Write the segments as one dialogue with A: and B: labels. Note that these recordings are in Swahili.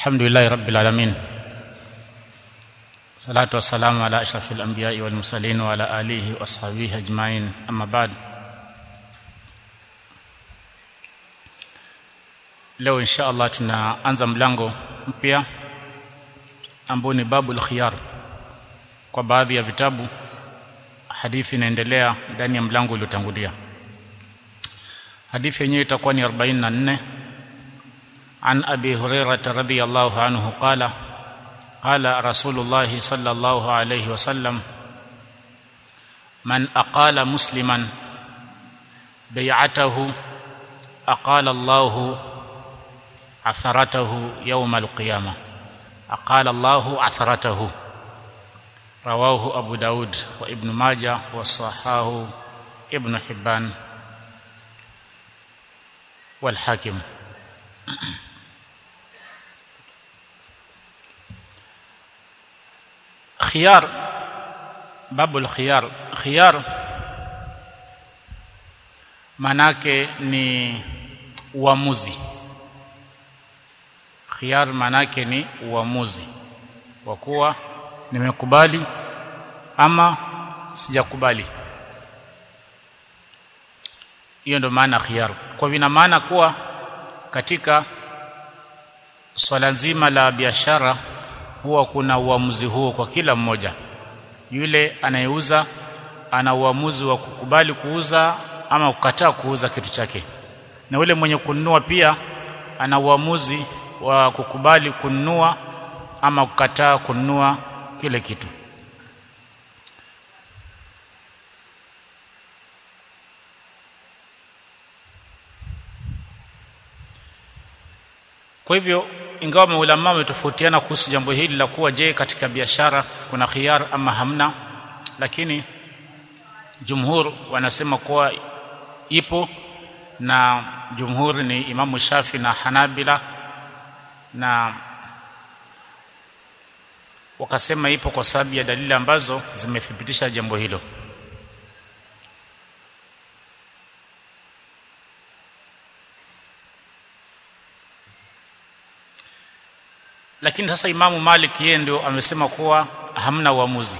A: الحمد لله رب العالمين صلاة والسلام على أشرف الأنبياء والمرسلين وعلى آله وأصحابه أجمعين أما بعد leo insha Allah tunaanza mlango mpya ambao ni babul khiyar kwa baadhi ya vitabu hadithi inaendelea ndani ya mlango uliotangulia hadithi yenyewe itakuwa ni 44 عن ابي هريره رضي الله عنه قال قال رسول الله صلى الله عليه وسلم من اقال مسلما بيعته اقال الله عثرته يوم القيامه اقال الله عثرته رواه ابو داود وابن ماجه وصححه ابن حبان والحاكم khiyar babu khiyar khiyar manake ni uamuzi khiyar manake ni uamuzi wa kuwa nimekubali ama sijakubali hiyo ndio maana khiyar kwa vina maana kuwa katika swala nzima la biashara huwa kuna uamuzi huo kwa kila mmoja yule anayeuza ana uamuzi wa kukubali kuuza ama kukataa kuuza kitu chake na yule mwenye kununua pia ana uamuzi wa kukubali kununua ama kukataa kununua kile kitu kwa hivyo ingawa maulama wametofautiana kuhusu jambo hili la kuwa je katika biashara kuna khiyar ama hamna lakini jumhur wanasema kuwa ipo na jumhur ni imamu shafi na hanabila na wakasema ipo kwa sababu ya dalili ambazo zimethibitisha jambo hilo lakini sasa imamu Malik yeye ndio amesema kuwa hamna uamuzi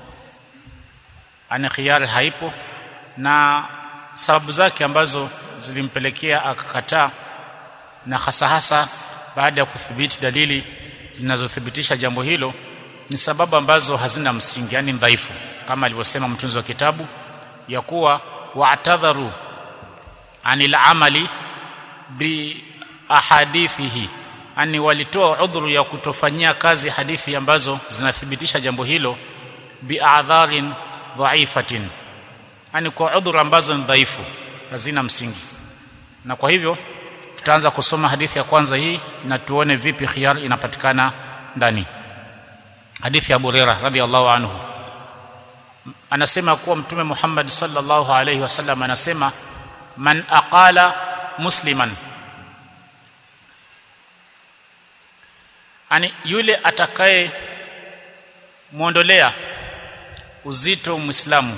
A: ani khiyari haipo na sababu zake ambazo zilimpelekea akakataa na hasa hasa baada ya kuthibiti dalili zinazothibitisha jambo hilo ni sababu ambazo hazina msingi yani dhaifu kama alivyosema mtunzi wa kitabu ya kuwa wa'tadharu anil amali bi ahadithihi ani walitoa udhuru ya kutofanyia kazi hadithi ambazo zinathibitisha jambo hilo bi'adharin dhaifatin ani kwa udhuru ambazo ni dhaifu hazina msingi na kwa hivyo tutaanza kusoma hadithi ya kwanza hii na tuone vipi khiyar inapatikana ndani hadithi ya Burera radhiallahu anhu anasema kuwa mtume Muhammad sallallahu alaihi wasallam anasema man aqala musliman ani yule atakaye muondolea uzito muislamu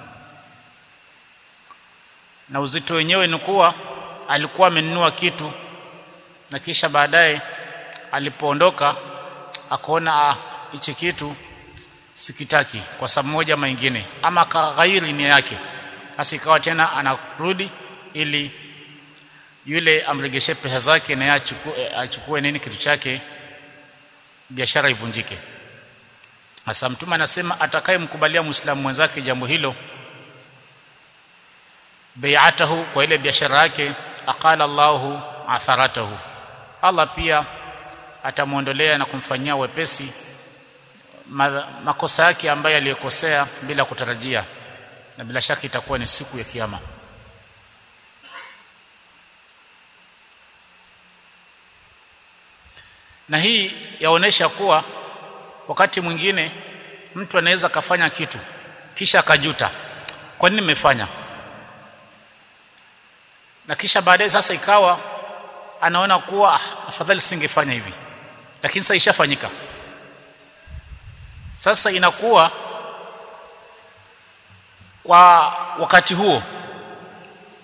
A: na uzito wenyewe ni kuwa alikuwa amenunua kitu na kisha baadaye alipoondoka akaona hichi kitu sikitaki kwa sababu moja ama nyingine ama kaghairi nia yake basi ikawa tena anarudi ili yule amregeshe pesa zake na achukue, achukue nini kitu chake biashara ivunjike hasa mtume anasema atakayemkubalia muislamu mwenzake jambo hilo bai'atahu kwa ile biashara yake aqala Allahu atharatahu Allah pia atamuondolea na kumfanyia wepesi makosa yake ambayo aliyokosea bila kutarajia na bila shaka itakuwa ni siku ya kiyama na hii yaonesha kuwa wakati mwingine mtu anaweza kafanya kitu kisha akajuta kwa nini nimefanya na kisha baadaye sasa ikawa anaona kuwa ah, afadhali singefanya hivi lakini sasa ishafanyika sasa inakuwa kwa wakati huo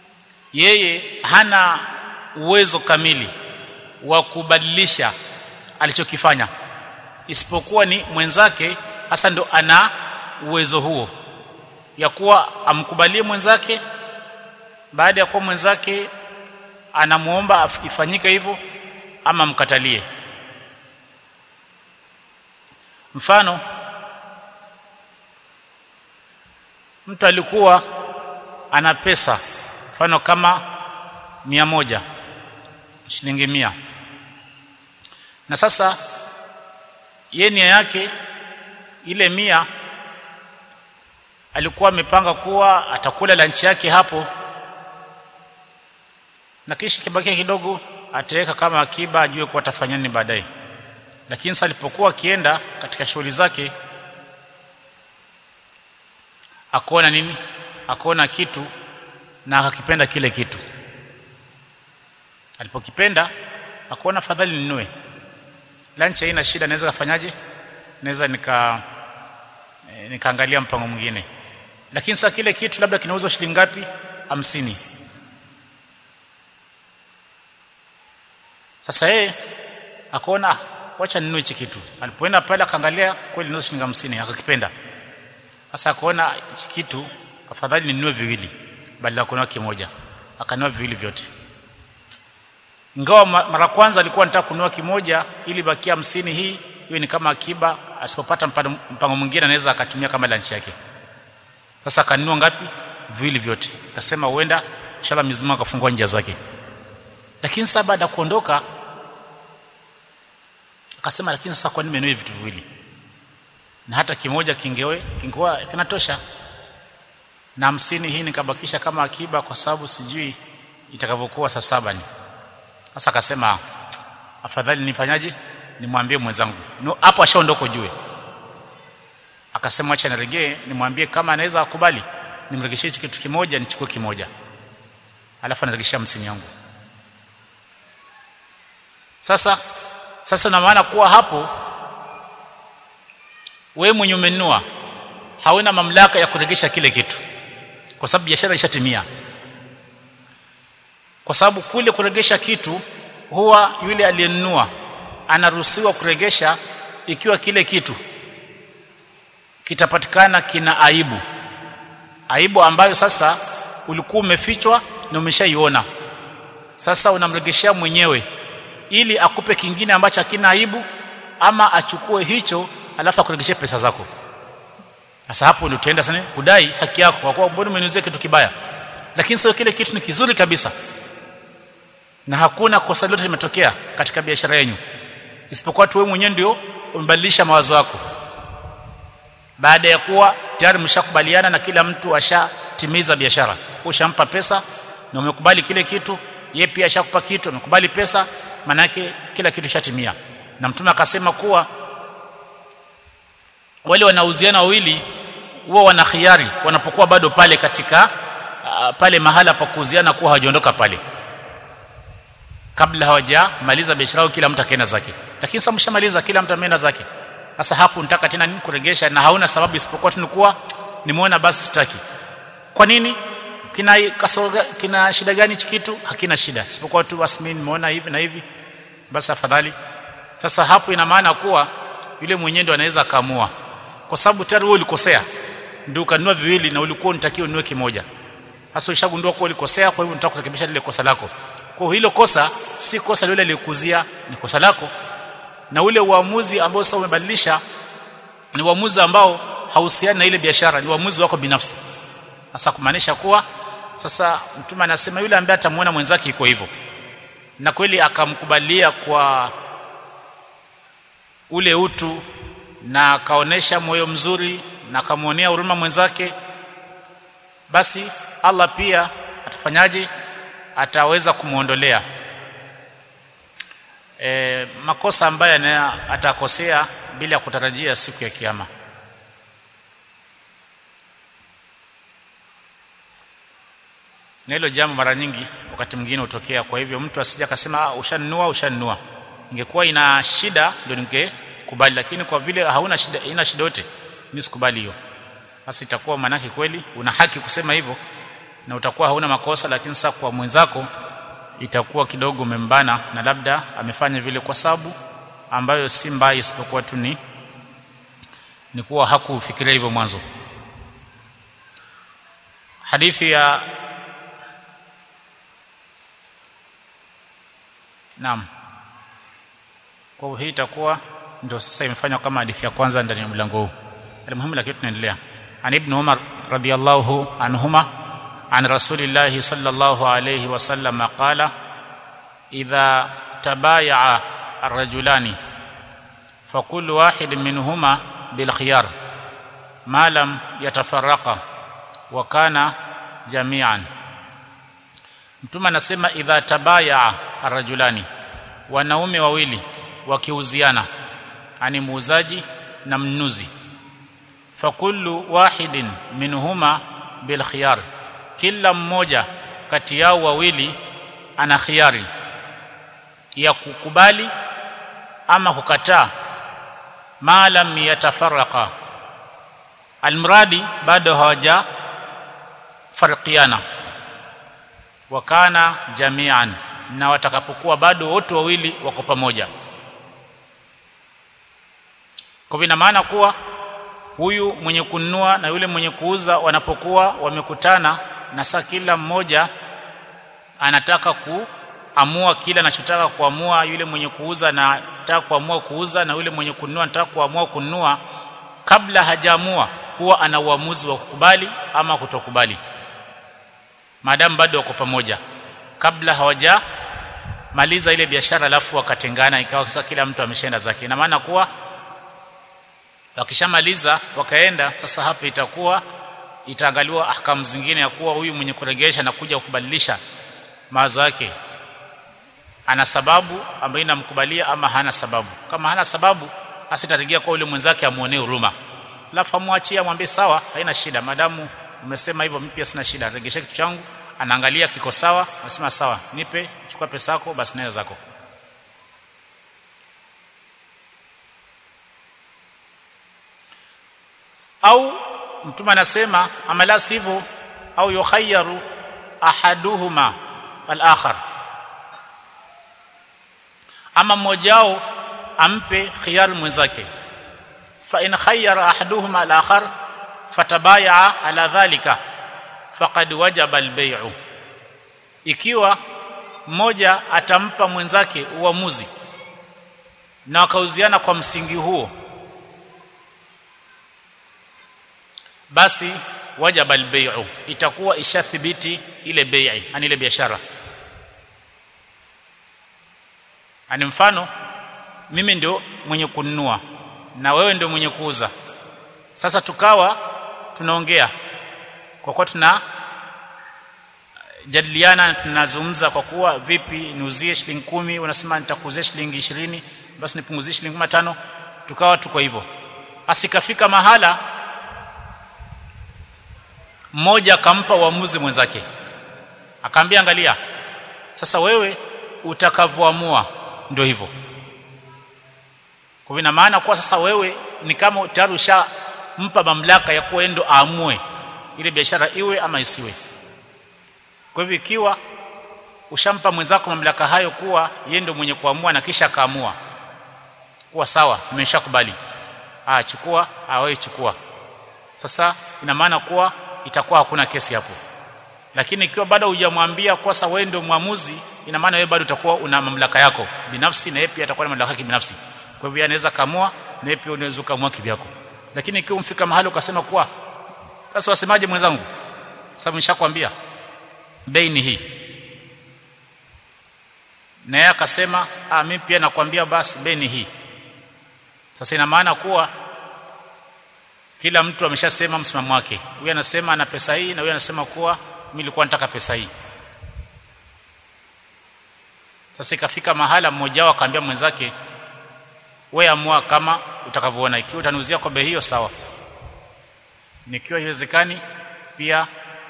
A: yeye hana uwezo kamili wa kubadilisha alichokifanya isipokuwa ni mwenzake hasa ndo ana uwezo huo ya kuwa amkubalie mwenzake baada ya kuwa mwenzake anamuomba ifanyike hivyo ama mkatalie mfano mtu alikuwa ana pesa mfano kama mia moja shilingi mia na sasa ye nia yake ile mia alikuwa amepanga kuwa atakula lanchi yake hapo na kisha kibakia kidogo ataweka kama akiba ajue kuwa atafanya nini baadaye lakini sasa alipokuwa akienda katika shughuli zake akaona nini akaona kitu na akakipenda kile kitu alipokipenda akaona fadhali ninunue lunch haina shida naweza kufanyaje naweza nika e, nikaangalia mpango mwingine lakini sasa kile kitu labda kinauzwa shilingi ngapi hamsini sasa yeye akaona wacha ninunue hichi kitu alipoenda pale akaangalia kweli ni shilingi hamsini akakipenda sasa akaona hichi kitu afadhali ninunue viwili badala ya kununua kimoja akanunua viwili vyote ingawa mara kwanza alikuwa anataka kununua kimoja ili bakia hamsini hii hiyo ni kama akiba asipopata mpango mwingine anaweza akatumia kama lunch yake sasa akanunua ngapi viwili vyote akasema huenda inshallah mizima akafungua njia zake lakini sasa baada ya kuondoka akasema lakini sasa kwa nini nimenunua vitu viwili na hata kimoja kingewe kingewa kinatosha na hamsini hii nikabakisha kama akiba kwa sababu sijui itakavyokuwa saa saba ni sasa akasema afadhali nifanyaje nimwambie mwenzangu no, hapo ashaondoka ujue akasema acha niregee nimwambie kama anaweza akubali nimregeshie hichi kitu kimoja nichukue kimoja alafu anaregeshia hamsini yangu sasa sasa na maana kuwa hapo wewe mwenye umenunua hauna mamlaka ya kuregesha kile kitu kwa sababu biashara ishatimia kwa sababu kule kuregesha kitu huwa yule aliyenunua anaruhusiwa kuregesha ikiwa kile kitu kitapatikana kina aibu aibu ambayo sasa ulikuwa umefichwa na umeshaiona sasa unamregeshea mwenyewe ili akupe kingine ambacho hakina aibu ama achukue hicho alafu akuregeshee pesa zako sasa hapo ndio utaenda sana kudai haki yako kwa kuwa mbona umeniuzia kitu kibaya lakini sio kile kitu ni kizuri kabisa na hakuna kosa lolote limetokea katika biashara yenu isipokuwa tu wewe mwenyewe ndio umebadilisha mawazo yako baada ya kuwa tayari mshakubaliana na kila mtu ashatimiza biashara ushampa pesa na umekubali kile kitu yeye pia ashakupa kitu amekubali pesa manake kila kitu shatimia na mtume akasema kuwa wale wanauziana wawili huwa wana khiari wanapokuwa bado pale katika uh, pale mahala pa kuuziana kuwa hawajaondoka pale kabla hawajamaliza biashara yao kila mtu akaenda zake lakini sasa mshamaliza kila mtu ameenda zake sasa hapo nitaka tena nini kuregesha na hauna sababu isipokuwa tunikuwa nimeona basi sitaki kwa nini kina kasoro kina shida gani hichi kitu hakina shida isipokuwa tu basi mimi nimeona hivi na hivi basi afadhali sasa hapo ina maana kuwa yule mwenyewe ndo anaweza kaamua kwa sababu tayari wewe ulikosea ndio ukanunua viwili na ulikuwa unatakiwa ununue kimoja sasa ushagundua kuwa ulikosea kwa hivyo unataka kurekebisha lile kosa lako kwa hilo kosa si kosa lile lilikuzia ni kosa lako na ule uamuzi ambao sasa umebadilisha ni uamuzi ambao hauhusiani na ile biashara ni uamuzi wako binafsi sasa kumaanisha kuwa sasa mtume anasema yule ambaye atamuona mwenzake iko hivyo na kweli akamkubalia kwa ule utu na akaonesha moyo mzuri na akamwonea huruma mwenzake basi Allah pia atafanyaje ataweza kumuondolea e, makosa ambayo atakosea bila kutarajia siku ya kiyama na hilo jambo mara nyingi wakati mwingine hutokea kwa hivyo mtu asije akasema ushanunua ushanunua ingekuwa ina shida ndio ningekubali lakini kwa vile hauna shida ina shida yote mimi sikubali hiyo basi itakuwa manake kweli una haki kusema hivyo na utakuwa hauna makosa lakini sasa kwa mwenzako itakuwa kidogo umembana na labda amefanya vile kwa sababu ambayo si mbaya isipokuwa tu ni ni kuwa hakufikiria hivyo mwanzo hadithi ya Naam. Kwa hii itakuwa ndio sasa imefanywa kama hadithi ya kwanza ndani ya mlango huu. Almuhimu lakini tunaendelea. An Ibn Umar radiyallahu anhuma an Rasulillah sallallahu alayhi wasallam qala idha tabaya'a ar-rajulani فكل واحد منهما بالخيار ما لم يتفرقا وكان جميعا mtume anasema idha tabaya arrajulani wanaume wawili wakiuziana ani muuzaji na mnunuzi fakullu wahidin minhuma bil khiyar kila mmoja kati yao wawili ana khiyari ya kukubali ama kukataa ma lam yatafarraqa almradi bado hawaja farqiana wakana jamian na watakapokuwa bado wote wawili wako pamoja kwa vina maana kuwa huyu mwenye kununua na yule mwenye kuuza wanapokuwa wamekutana na saa kila mmoja anataka kuamua kile anachotaka kuamua yule mwenye kuuza na anataka kuamua kuuza na yule mwenye kununua anataka kuamua kununua kabla hajaamua huwa ana uamuzi wa kukubali ama kutokubali maadamu bado wako pamoja kabla hawaja maliza ile biashara alafu wakatengana ikawa sasa kila mtu ameshaenda zake ina maana kuwa wakishamaliza wakaenda sasa hapa itakuwa itaangaliwa ahkamu zingine ya kuwa huyu mwenye kuregesha na kuja kubadilisha mawazo yake ana sababu ambayo inamkubalia ama hana sababu kama hana sababu asitaregea kwa yule mwenzake amuonee huruma alafu amwachie amwambie sawa haina shida madamu umesema hivyo mimi pia sina shida regesha kitu changu anaangalia kiko sawa anasema sawa nipe chukua pesa yako basi nayo zako au mtume anasema amala sivyo au yukhayyaru ahaduhuma al-akhar ama mmoja wao ampe khiyar mwenzake fa in khayyara ahaduhuma al-akhar fatabaya ala dhalika faqad wajaba al-bay'u ikiwa mmoja atampa mwenzake uamuzi na wakauziana kwa msingi huo basi wajaba albay'u itakuwa ishathibiti ile bai'i yani ile biashara ani mfano mimi ndio mwenye kununua na wewe ndio mwenye kuuza sasa tukawa tunaongea kwa kuwa tuna jadiliana tunazungumza kwa kuwa vipi niuzie shilingi kumi unasema nitakuuzia shilingi ishirini basi nipunguzie shilingi matano tukawa tuko hivyo asikafika mahala mmoja akampa uamuzi mwenzake akamwambia angalia sasa wewe utakavyoamua ndio hivyo kwa ina maana kwa sasa wewe ni kama tayari ushampa mamlaka ya kuwa ndo aamue ile biashara iwe ama isiwe kwa hivyo ikiwa ushampa mwenzako mamlaka hayo kuwa yeye ndio mwenye kuamua na kisha akaamua kuwa sawa nimeshakubali ah chukua ah wewe chukua sasa ina maana kuwa itakuwa hakuna kesi hapo lakini ikiwa bado hujamwambia kwa sawa wewe ndio mwamuzi ina maana wewe bado utakuwa una mamlaka yako binafsi na yeye pia atakuwa na mamlaka yake binafsi kwa hivyo anaweza kamua na yeye pia unaweza kamua kivyako lakini ikiwa umfika mahali ukasema kuwa sasa wasemaje mwenzangu sababu nishakwambia bei ni hii na yeye akasema ah mimi pia nakwambia basi bei ni hii sasa ina maana kuwa kila mtu ameshasema msimamo wake huyu anasema ana pesa hii na huyu anasema kuwa mimi nilikuwa nataka pesa hii sasa ikafika mahala mmoja wao akamwambia mwenzake wewe amua kama utakavyoona ikiwa utaniuzia kwa bei hiyo sawa nikiwa haiwezekani pia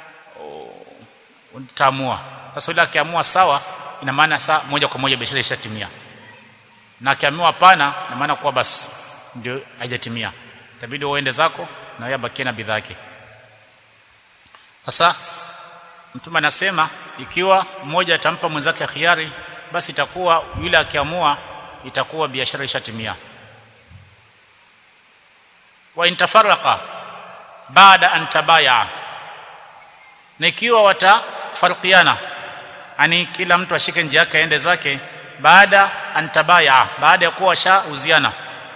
A: utaamua sasa yule akiamua sawa ina maana saa moja kwa moja biashara ishatimia na akiamua hapana ina maana kuwa basi ndio haijatimia itabidi uende zako na yeye abakie na bidhaa yake sasa mtume anasema ikiwa mmoja atampa mwenzake khiari basi itakuwa yule akiamua itakuwa biashara ishatimia wa intafaraka baada an tabaya na ikiwa watafarikiana yani kila mtu ashike njia yake aende zake baada an tabaya baada ya kuwa washauziana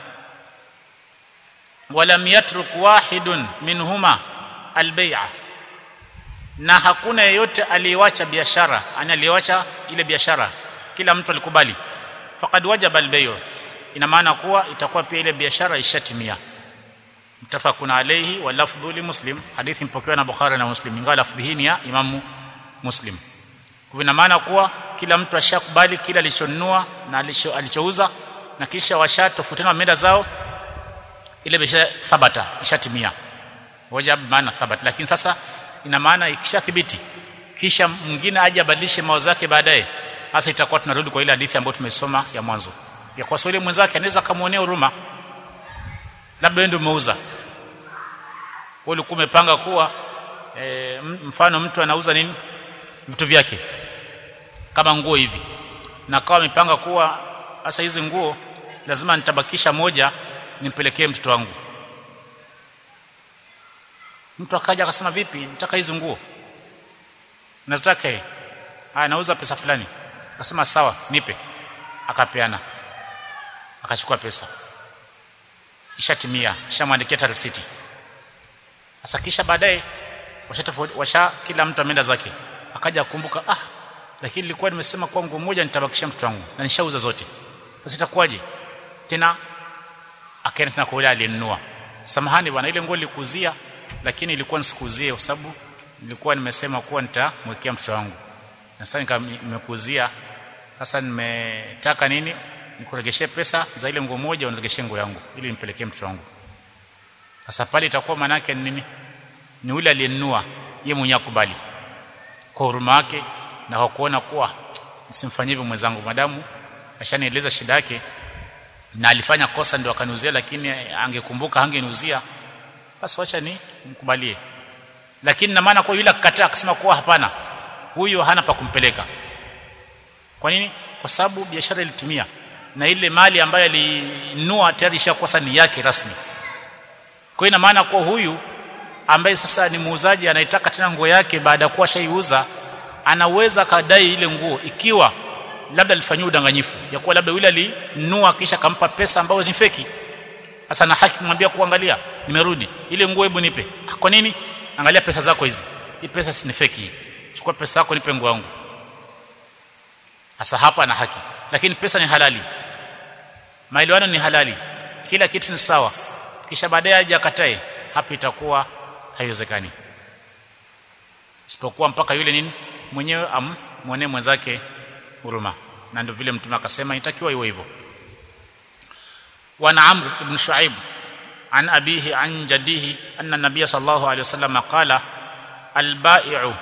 A: walam yatruk wahidun minhuma albay'a na hakuna yeyote aliyewacha biashara ani aliyewacha ile biashara kila mtu alikubali faqad wajaba albay'u ina maana kuwa itakuwa pia ile biashara ishatimia mtafakuna alayhi wa lafdhu li muslim hadithi mpokewa na bukhari na muslim ingawa lafdhi hii ni ya imamu muslim kwa ina maana kuwa kila mtu ashakubali kila alichonunua na alicho, alichouza na kisha washatofautiana meda zao ile biashara thabata ishatimia wajab maana thabat lakini sasa ina maana ikishathibiti kisha mwingine aje abadilishe mawazo yake baadaye hasa itakuwa tunarudi kwa ile hadithi ambayo tumesoma ya mwanzo ya kwa swali mwenzake anaweza kumuonea huruma labda wewe ndio umeuza wewe ulikuwa umepanga kuwa e, mfano mtu anauza nini vitu vyake kama nguo hivi na kawa amepanga kuwa sasa hizi nguo lazima nitabakisha moja nimpelekee mtoto wangu mtu akaja akasema vipi nataka hizi nguo nazitaka yeye haya nauza pesa fulani akasema sawa nipe akapeana akachukua pesa ishatimia ishamwandikia hata risiti sasa kisha baadaye washa, washa kila mtu ameenda zake akaja kukumbuka ah lakini nilikuwa nimesema kwa nguo moja nitabakisha mtoto wangu na nishauza zote sasa itakuwaje tena akaenda tena kwa yule aliyenunua samahani bwana ile nguo nilikuzia lakini ilikuwa nisikuzie kwa sababu nilikuwa nimesema kuwa nitamwekea mtoto wangu na sasa nimekuzia sasa nimetaka nini nikuregeshe pesa za ile nguo moja uniregeshe nguo yangu ili nimpelekee mtoto wangu sasa pale itakuwa maana yake nini ni yule aliyenunua yeye mwenyewe akubali kwa huruma yake na kwa kuona kuwa nisimfanyie hivyo mwenzangu madamu ashanieleza shida yake na alifanya kosa ndio akaniuzia lakini angekumbuka angeniuzia basi wacha ni mkubalie lakini na maana kwa yule akakataa akasema kuwa hapana huyu hana pa kumpeleka kwa nini kwa sababu biashara ilitimia na ile mali ambayo alinunua tayari ishakosa ni yake rasmi kwa ina maana kwa huyu ambaye sasa ni muuzaji anaitaka tena nguo yake baada ya kuwa shaiuza anaweza kadai ile nguo ikiwa labda alifanyia udanganyifu ya kuwa labda yule alinunua kisha kampa pesa ambayo ni feki sasa na haki kumwambia kuangalia nimerudi ile nguo hebu nipe kwa nini angalia pesa zako hizi hii pesa si ni feki chukua pesa yako nipe nguo yangu sasa hapa ana haki lakini pesa ni halali maelewano ni halali kila kitu ni sawa kisha baadaye aje akatae hapa itakuwa haiwezekani isipokuwa mpaka yule nini mwenyewe amwonee mwenzake huruma na ndio vile mtume akasema itakiwa iwe hivyo wana amr ibn shuaib an abihi an jaddihi anna nabiy sallallahu alayhi wasallam qala albai'u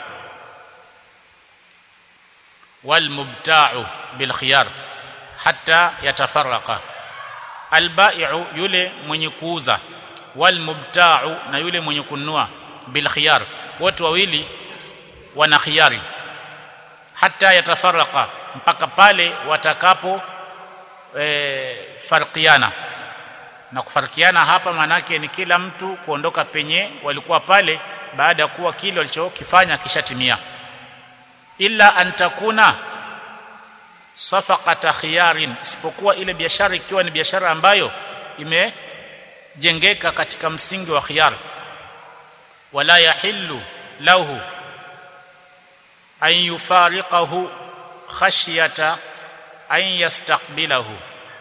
A: walmubta'u bilkhiyar hatta yatafarraqa albai'u yule mwenye kuuza walmubta'u na yule mwenye kununua bilkhiyar wote wawili wana khiyari hata yatafaraka mpaka pale watakapo e, farkiana na kufarikiana hapa manake ni kila mtu kuondoka penye walikuwa pale baada ya kuwa kile walichokifanya kishatimia illa antakuna safaqata khiyarin isipokuwa ile biashara ikiwa ni biashara ambayo imejengeka katika msingi wa khiyar wala yahillu lahu an yufariqahu khashyata an yastaqbilahu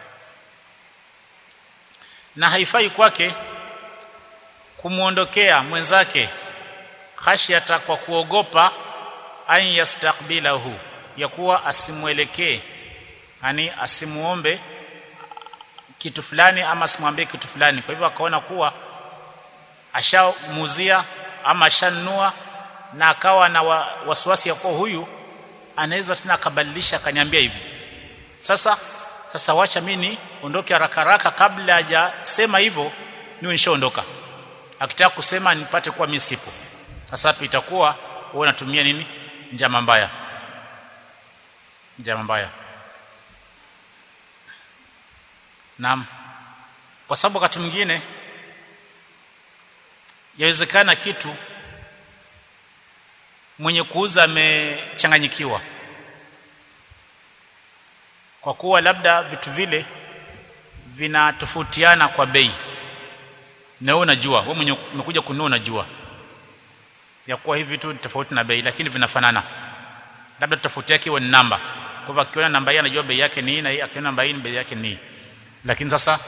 A: na haifai kwake kumuondokea mwenzake khashyata kwa kuogopa an yastaqbilahu ya kuwa asimwelekee yani asimuombe kitu fulani ama asimwambie kitu fulani kwa hivyo akaona kuwa ashamuzia ama ashanunua na akawa na wa, wasiwasi ya kuwa huyu anaweza tena akabadilisha akaniambia hivi sasa sasa wacha mimi ondoke haraka haraka kabla hajasema hivyo niwe nishaondoka akitaka kusema nipate kuwa mimi sipo sasa hapo itakuwa wewe unatumia nini njama mbaya njama mbaya naam kwa sababu wakati mwingine yawezekana kitu mwenye kuuza amechanganyikiwa kwa kuwa labda vitu vile vinatofautiana kwa bei na wewe unajua wewe mwenye umekuja kununua unajua ya kuwa hivi vitu tofauti na bei lakini vinafanana labda tofauti yake iwe ni namba kwa hivyo akiona namba hii anajua bei yake ni hii na hii akiona namba hii bei yake ni hii lakini sasa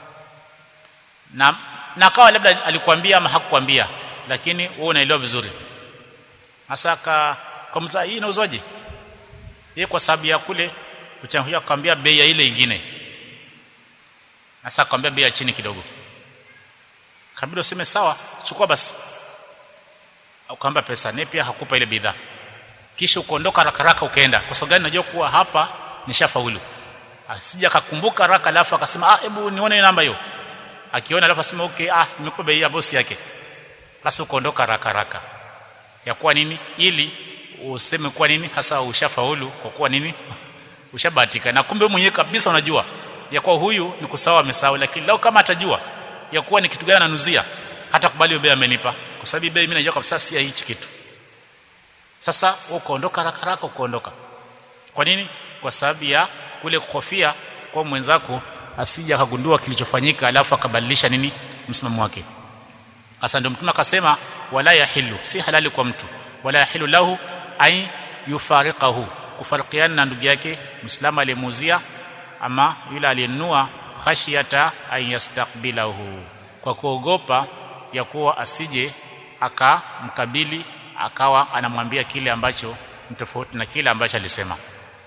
A: na na kawa labda alikwambia ama hakukwambia lakini wewe unaelewa vizuri hasa ka kwa mzaa hii inauzwaje yeye kwa sababu ya kule kuchangia kukwambia bei ya ile ingine hasa akwambia bei ya chini kidogo kabla useme sawa chukua basi ukaamba pesa naye pia hakupa ile bidhaa kisha ukaondoka haraka haraka ukaenda kwa sababu gani najua kuwa hapa nishafaulu asija akakumbuka haraka alafu akasema ah hebu nione namba hiyo akiona alafu asema okay ah nimekupa bei ya bosi yake basi ukaondoka haraka haraka ya kuwa nini ili useme kuwa nini hasa ushafaulu kwa kuwa nini ushabahatika na kumbe mwenyewe kabisa unajua ya kuwa huyu ni kusawa amesahau lakini lao kama atajua ya kuwa ni kitu gani ananuzia hata kubali bei amenipa kwa sababu bei mimi najua kabisa si ya hichi kitu sasa ukaondoka haraka haraka ukaondoka kwa nini kwa sababu ya kule kuhofia kwa mwenzako asija akagundua kilichofanyika alafu akabadilisha nini msimamo wake hasa ndio mtume akasema wala yahilu si halali kwa mtu wala yahilu lahu ay yufariqahu kufarikiana na ndugu yake muislamu aliyemuuzia ama yule aliyenunua khashiyata an yastaqbilahu kwa kuogopa ya kuwa asije akamkabili akawa anamwambia kile ambacho ni tofauti na kile ambacho alisema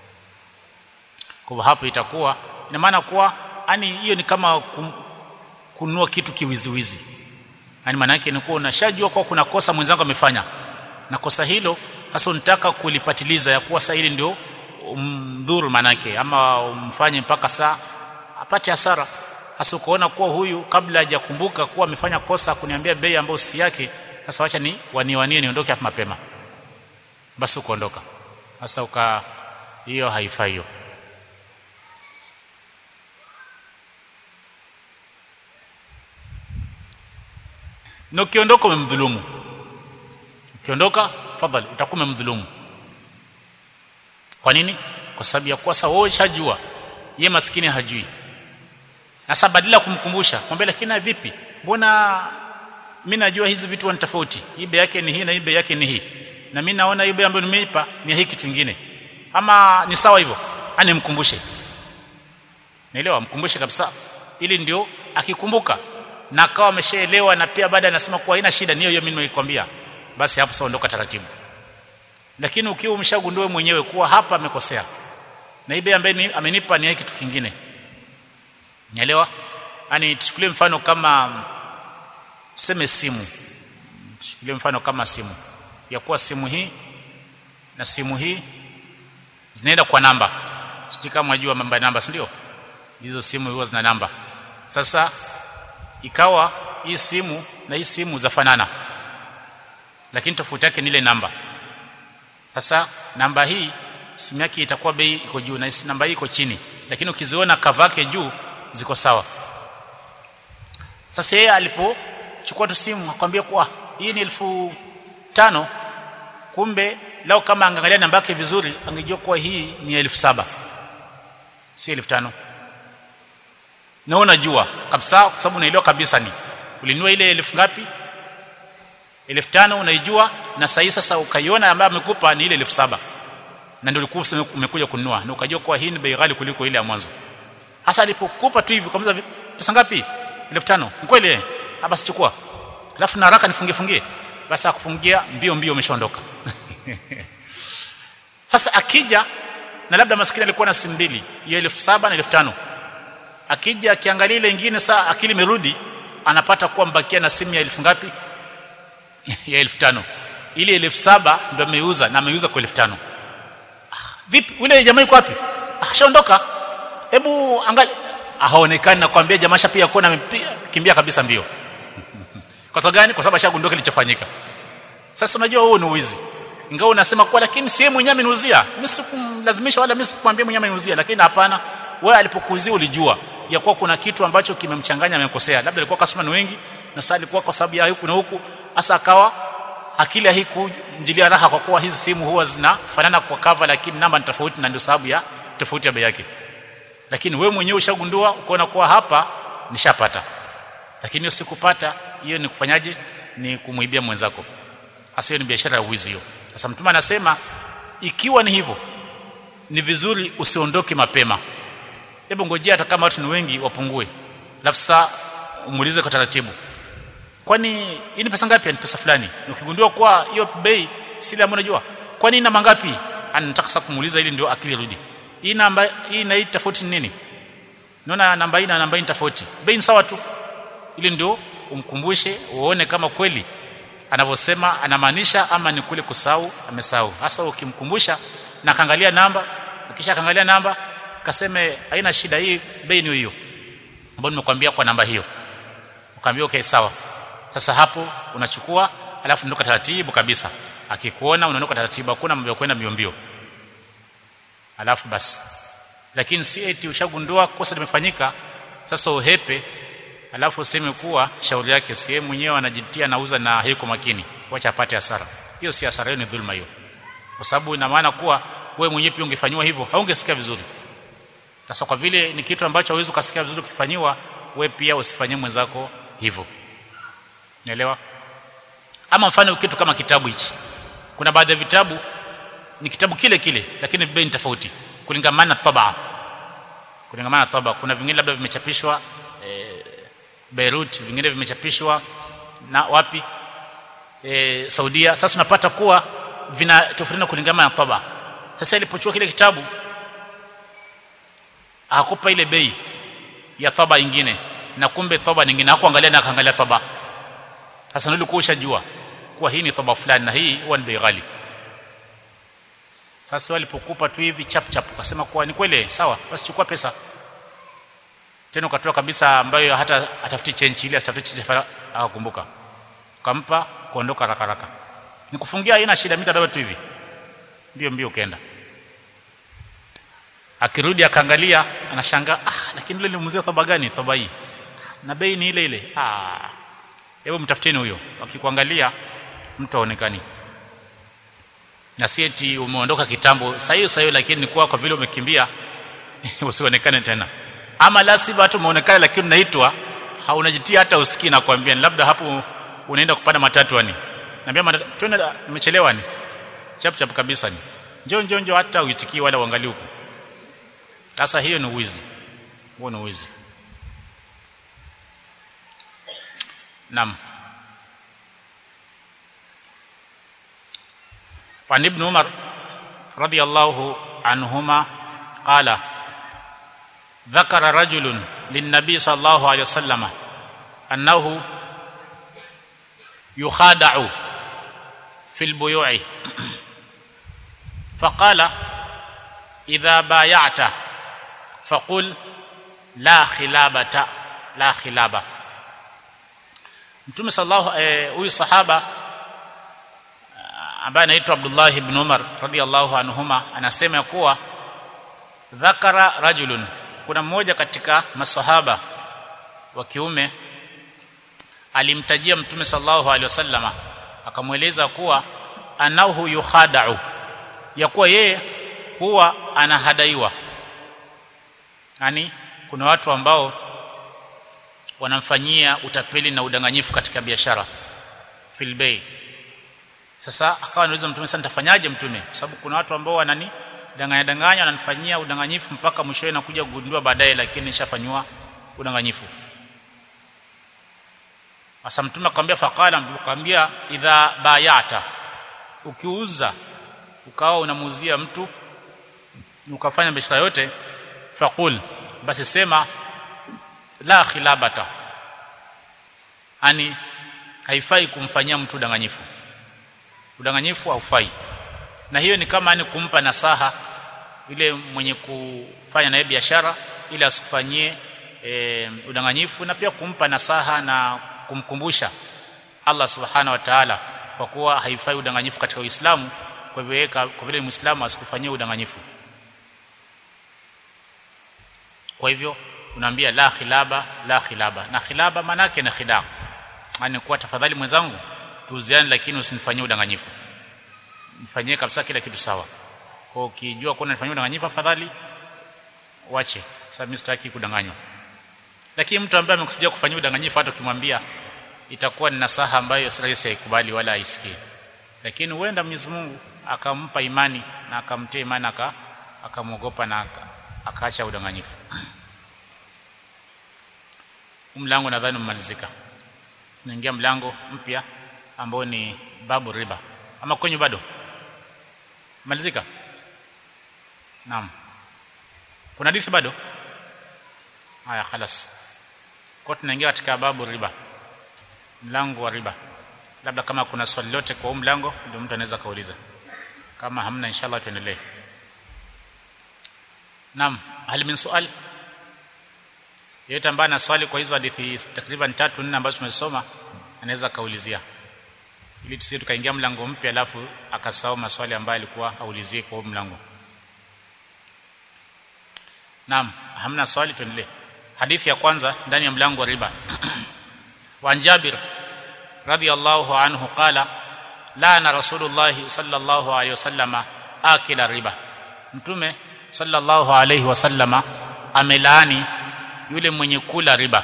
A: kwa hapo itakuwa ina maana kuwa yani hiyo ni kama kununua kitu kiwiziwizi yani maana yake ni kuwa unashajua kwa kuna kosa mwenzangu amefanya na kosa hilo hasa unataka kulipatiliza ya kuwa sasa hili ndio umdhuru manake ama umfanye mpaka saa apate hasara hasa ukoona kuwa huyu kabla hajakumbuka kuwa amefanya kosa kuniambia bei ambayo si yake sasa wacha ni waniwanie niondoke hapa mapema basi ukaondoka sasa uka hiyo haifai hiyo na ukiondoka umemdhulumu ukiondoka fadhali utakuwa umemdhulumu kwa nini kwa sababu ya kuwa sasa wewe ushajua ye maskini hajui sasa badala kumkumbusha mwambie lakini vipi mbona mimi najua hizi vitu ni tofauti hii bei yake ni hii na hii bei yake ni hii na mimi naona hii bei ambayo nimeipa ni hii kitu kingine ama ni sawa hivyo ani mkumbushe naelewa mkumbushe kabisa ili ndio akikumbuka na akawa ameshaelewa na pia baada anasema kuwa haina shida niyo hiyo mimi nimeikwambia basi hapo sasa ondoka taratibu lakini ukiwa umeshagundua mwenyewe kuwa hapa amekosea na hii bei ambayo amenipa ni kitu kingine Naelewa? Yaani tuchukulie mfano kama tuseme simu. Tuchukulie mfano kama simu. Ya kuwa simu hii na simu hii zinaenda kwa namba. Sijui kama unajua mambo ya namba, si ndio? Hizo simu huwa zina namba. Sasa ikawa hii simu na hii simu zafanana. Lakini tofauti yake ni ile namba. Sasa namba hii simu yake itakuwa bei iko juu na namba hii iko chini. Lakini ukiziona cover yake juu ziko sawa sasa yeye alipochukua tu simu akwambia kwa hii ni elfu tano kumbe lao kama angaangalia namba yake vizuri angejua kuwa hii ni elfu saba si elfu tano na unajua kabisa kwa sababu unaelewa kabisa ni ulinunua ile elfu ngapi elfu tano unaijua na sahi sasa ukaiona ambayo amekupa ni ile elfu saba na ndio ulikuwa umekuja kununua na ukajua kuwa hii ni bei ghali kuliko ile ya mwanzo hasa alipokupa tu hivi kama pesa ngapi 5000 kweli eh basi chukua alafu na haraka nifungie fungie basi akufungia mbio mbio umeshaondoka sasa akija na labda maskini alikuwa na simu mbili ya 7000 na 5000 akija akiangalia ile nyingine saa akili imerudi anapata kuwa mbakia na simu ya elfu ngapi ya 5000 ile 7000 ndio ameuza na ameuza kwa 5000 ah, vipi yule jamaa yuko wapi ashaondoka hebu angalia haonekani nakwambia jamaa pia kuona kimbia kabisa mbio kwa sababu gani kwa sababu ashagundua kilichofanyika sasa unajua huo ni uwizi ingawa unasema kwa lakini si yeye mwenyewe ameniuzia mimi sikumlazimisha wala mimi sikumwambia mwenyewe ameniuzia lakini hapana wewe alipokuuzia ulijua ya kuwa kuna kitu ambacho kimemchanganya amekosea labda alikuwa customer ni wengi na sasa alikuwa kwa sababu ya huku na huku hasa akawa akili haikumjilia raha kwa kuwa hizi simu huwa zinafanana kwa cover lakini namba ni tofauti na ndio sababu ya tofauti ya bei yake lakini wewe mwenyewe ushagundua ukaona kuwa hapa nishapata lakini usikupata hiyo ni kufanyaje ni kumwibia mwenzako hasa hiyo ni biashara ya wizi hiyo sasa mtume anasema ikiwa ni hivyo ni vizuri usiondoke mapema hebu ngojea hata kama watu ni wengi wapungue alafu sasa umuulize kwa taratibu kwani hii ni pesa ngapi ni pesa fulani ukigundua kwa hiyo bei si ile ambayo unajua kwani ina mangapi anataka sasa kumuuliza ili ndio akili rudi hii namba hii na hii tofauti ni nini naona namba hii na namba hii tofauti bei ni sawa tu ili ndio umkumbushe uone kama kweli anavyosema anamaanisha ama ni kule kusahau amesahau hasa ukimkumbusha na kaangalia namba ukisha kaangalia namba kaseme haina shida hii bei ni hiyo ambayo nimekwambia kwa namba hiyo ukaambia okay sawa sasa hapo unachukua alafu ndoka taratibu kabisa akikuona unaondoka taratibu hakuna mambo ya kwenda mbio mbio alafu basi lakini si eti ushagundua kosa limefanyika sasa uhepe alafu useme kuwa shauri yake si yeye mwenyewe anajitia nauza na hayuko makini wacha apate hasara hiyo si hasara hiyo ni dhulma hiyo kwa sababu ina maana kuwa wewe mwenyewe pia ungefanywa hivyo haungesikia vizuri sasa kwa vile ni kitu ambacho hauwezi kusikia vizuri ukifanywa wewe pia usifanyie mwenzako hivyo Naelewa? Ama mfano kitu kama kitabu hichi. Kuna baadhi ya vitabu ni kitabu kile kile lakini bei ni tofauti kulingamana na tabaa. Kulingamana na tabaa. Kuna vingine labda vimechapishwa e, Beirut, vingine vimechapishwa na wapi? E, Saudia. Sasa unapata kuwa vina tofautiana kulingamana na tabaa. Sasa ilipochukua kile kitabu hakupa ile bei ya tabaa nyingine na kumbe tabaa nyingine hakuangalia na akaangalia tabaa sasa ndio ulikuwa ushajua kuwa hii ni thoba fulani na hii huwa ni bei ghali sasa walipokupa tu hivi chap chap ukasema kuwa ni kweli sawa basi chukua pesa tena ukatoa kabisa ambayo hata atafuti change ile asitafuti change akakumbuka ukampa kuondoka haraka haraka nikufungia haina shida mimi tabeba tu hivi mbio mbio ukaenda akirudi akaangalia anashangaa ah lakini ile nilimuzia thoba gani thoba hii na bei ni ile ile ah hebu mtafuteni huyo akikuangalia mtu aonekani na si eti umeondoka kitambo saa hiyo saa hiyo lakini kwa kwa vile umekimbia usionekane tena ama la sivyo hata umeonekana lakini unaitwa haunajitia hata usikii na kuambia labda hapo unaenda kupanda matatu ani naambia twende nimechelewa ni chap chap kabisa ni njoo njoo njoo hata uitikii wala uangalie huko sasa hiyo ni uwizi huo ni uwizi نعم وعن ابن عمر رضي الله عنهما قال ذكر رجل للنبي صلى الله عليه وسلم أنه يخادع في البيوع فقال إذا بايعت فقل لا خلابة لا خلابة Mtume sallallahu huyu eh, sahaba ambaye anaitwa Abdullah ibn Umar radiyallahu anhuma anasema kuwa dhakara rajulun kuna mmoja katika masahaba wa kiume alimtajia Mtume sallallahu alaihi wasallama akamweleza kuwa anahu yukhada'u ya kuwa yeye huwa anahadaiwa yani kuna watu ambao wanamfanyia utapeli na udanganyifu katika biashara fil bay sasa akawa anauliza mtume sasa nitafanyaje mtume kwa sababu kuna watu ambao wanani danganya danganya wananifanyia udanganyifu mpaka mwishowe nakuja kugundua baadaye lakini nishafanywa udanganyifu sasa mtume akamwambia faqala akamwambia idha bayata ukiuza ukawa unamuuzia mtu ukafanya biashara yote faqul basi sema la khilabata ani haifai kumfanyia mtu udanganyifu udanganyifu haufai na hiyo ni kama ni kumpa nasaha yule mwenye kufanya naye biashara ili asikufanyie e, udanganyifu na pia kumpa nasaha na kumkumbusha Allah subhanahu wa ta'ala kwa kuwa haifai udanganyifu katika Uislamu kwa hivyo kwa vile Muislamu asikufanyie udanganyifu kwa hivyo unaambia la khilaba la khilaba na khilaba maana yake ni khida yani kuwa tafadhali mwenzangu tuuziane lakini usinifanyie udanganyifu nifanyie kabisa kila kitu sawa kwa ukijua kuna nifanyie udanganyifu afadhali wache sasa mimi sitaki kudanganywa lakini mtu ambaye amekusudia kufanyia udanganyifu hata ukimwambia itakuwa ni nasaha ambayo si rahisi haikubali wala haisikie lakini huenda Mwenyezi Mungu akampa imani na akamtia imani aka akamwogopa na aka, akaacha udanganyifu mlango nadhani umemalizika naingia mlango mpya ambao ni babu riba ama kwenye bado malizika naam kuna hadithi bado haya خلاص kwa tunaingia katika babu riba mlango wa riba labda kama kuna swali lote kwa huu mlango ndio mtu anaweza kauliza kama hamna inshallah tuendelee naam hal min sual yeyote ambaye ana swali kwa hizo hadithi takriban tatu nne ambazo tumesoma anaweza kaulizia ili tusije tukaingia mlango mpya alafu akasahau maswali ambayo alikuwa aulizie kwa mlango naam hamna swali tuendelee hadithi ya kwanza ndani ya mlango wa riba wa Jabir radiyallahu anhu qala laana rasulullah sallallahu alayhi wasallama akila riba mtume sallallahu alayhi wasallama amelaani yule mwenye kula riba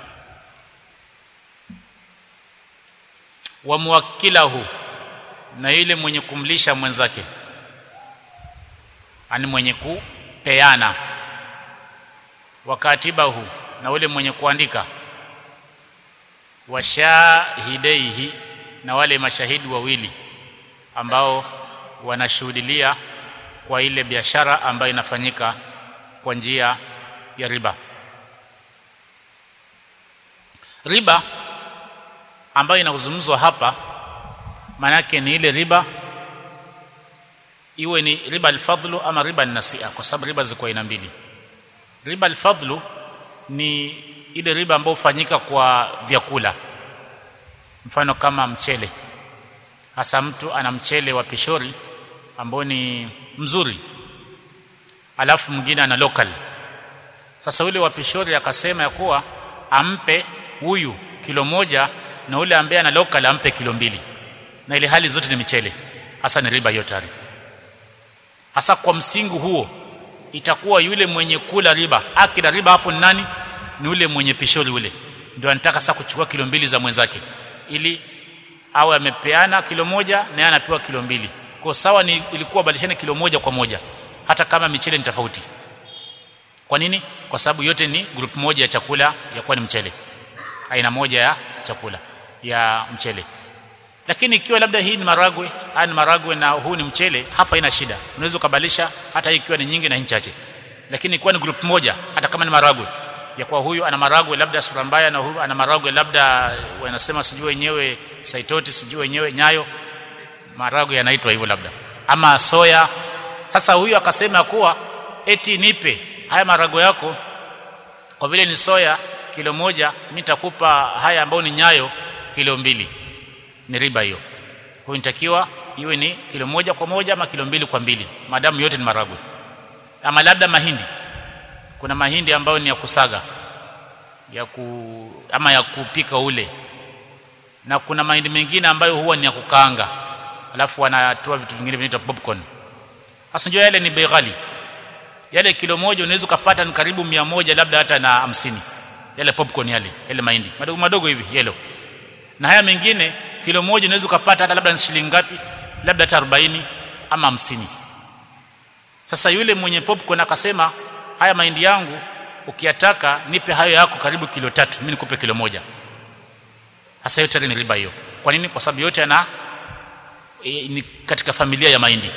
A: wa muwakkilahu na yule mwenye kumlisha mwenzake ani mwenye kupeana wakatibahu na yule mwenye kuandika washahidaihi na wale mashahidi wawili ambao wanashuhudilia kwa ile biashara ambayo inafanyika kwa njia ya riba riba ambayo inazungumzwa hapa manake ni ile riba iwe ni riba alfadhlu ama riba nasia kwa sababu riba ziko aina mbili riba alfadhlu ni ile riba ambayo hufanyika kwa vyakula mfano kama mchele hasa mtu ana mchele wa pishori ambao ni mzuri alafu mwingine ana local sasa ule wa pishori akasema ya kuwa ampe huyu kilo moja na ule ambaye ana local ampe kilo mbili na ile hali zote ni michele hasa ni riba hiyo tayari hasa kwa msingi huo itakuwa yule mwenye kula riba akila riba hapo ni nani ni ule mwenye pishori ule ndio anataka sasa kuchukua kilo mbili za mwenzake ili awe amepeana kilo moja na yeye anapewa kilo mbili kwa sawa ni ilikuwa badilishane kilo moja kwa moja hata kama michele ni tofauti kwa nini kwa sababu yote ni group moja ya chakula ya kuwa ni mchele aina moja ya chakula ya mchele lakini ikiwa labda hii ni maragwe haya ni maragwe na huu ni mchele hapa ina shida unaweza kubadilisha hata hii ikiwa ni nyingi na hii chache lakini ikiwa ni group moja hata kama ni maragwe ya kwa huyu ana maragwe labda sura mbaya na huyu ana maragwe labda wanasema sijui wenyewe saitoti sijui wenyewe nyayo maragwe yanaitwa hivyo labda ama soya sasa huyu akasema kuwa eti nipe haya maragwe yako kwa vile ni soya kilo moja mimi nitakupa haya ambayo ni nyayo kilo mbili ni riba hiyo kwa inatakiwa iwe ni kilo moja kwa moja ama kilo mbili kwa mbili madamu yote ni maragwe ama labda mahindi kuna mahindi ambayo ni ya kusaga ya ku ama ya kupika ule na kuna mahindi mengine ambayo huwa ni ya kukaanga alafu wanatoa vitu vingine vinaitwa popcorn hasa njoo yale ni bei ghali yale kilo moja unaweza kupata ni karibu mia moja labda hata na hamsini yale popcorn yale yale mahindi madogo madogo hivi yellow na haya mengine kilo moja unaweza kupata hata labda ni shilingi ngapi labda hata 40 ama 50 sasa yule mwenye popcorn akasema haya mahindi yangu ukiyataka nipe hayo yako karibu kilo tatu mimi nikupe kilo moja hasa yote ni riba hiyo kwa nini kwa sababu yote yana e, ni katika familia ya mahindi